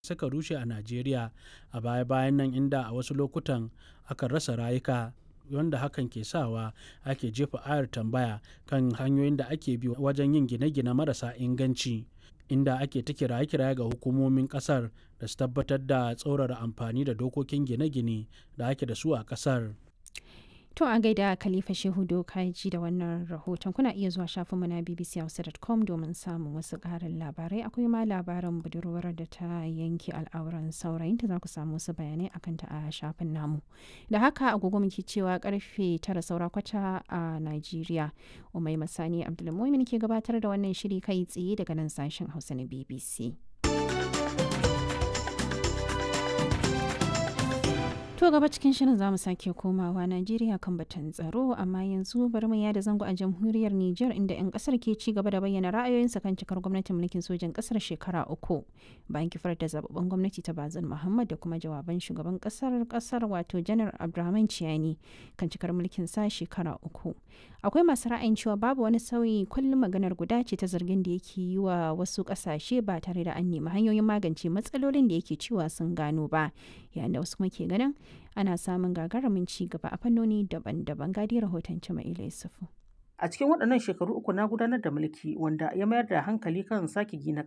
suka rushe a Najeriya a baya-bayan nan inda a wasu lokutan aka rasa rayuka wanda hakan ke sawa ake jefa ayar tambaya kan hanyoyin da ake bi wajen yin gine-gine marasa inganci inda ake ta kiraye-kiraye ga hukumomin kasar da su tabbatar da tsaurara amfani da dokokin gine-gine da ake da su a kasar. To a gaida Khalifa Shehu Dokaji da wannan rahoton kuna iya zuwa shafinmu na bbchausa.com domin samun wasu ƙarin labarai akwai ma labarin budurwar da ta yanke al'auran saurayinta za ku samu wasu bayanai akan ta a shafin namu. Da haka agogo muke cewa karfe tara saura kwata a Najeriya. Umai Masani Abdulmumin ke gabatar da wannan shiri kai tsaye daga nan sashen Hausa na BBC. To gaba cikin shirin zamu sake komawa Najeriya kan batun tsaro amma yanzu bari mu yada zango a jamhuriyar Nijar inda 'yan kasar ke ci gaba da bayyana ra'ayoyinsa kan cikar gwamnatin mulkin sojan kasar shekara uku bayan kifar da zababben gwamnati ta Bazin Muhammad da kuma jawaban shugaban kasar kasar wato Janar Abdurrahman Ciyani kan cikar mulkin sa shekara uku. Akwai masu ra'ayin cewa babu wani sauyi kullum maganar guda ce ta zargin da yake yi wa wasu kasashe ba tare da an nemi hanyoyin magance matsalolin da yake cewa sun gano ba yayin da wasu kuma ke ganin ana samun gagarumin ci gaba a fannoni daban-daban gadi rahoton Jama'ila Yusufu. A cikin waɗannan shekaru uku na gudanar da mulki wanda ya mayar da hankali kan sake gina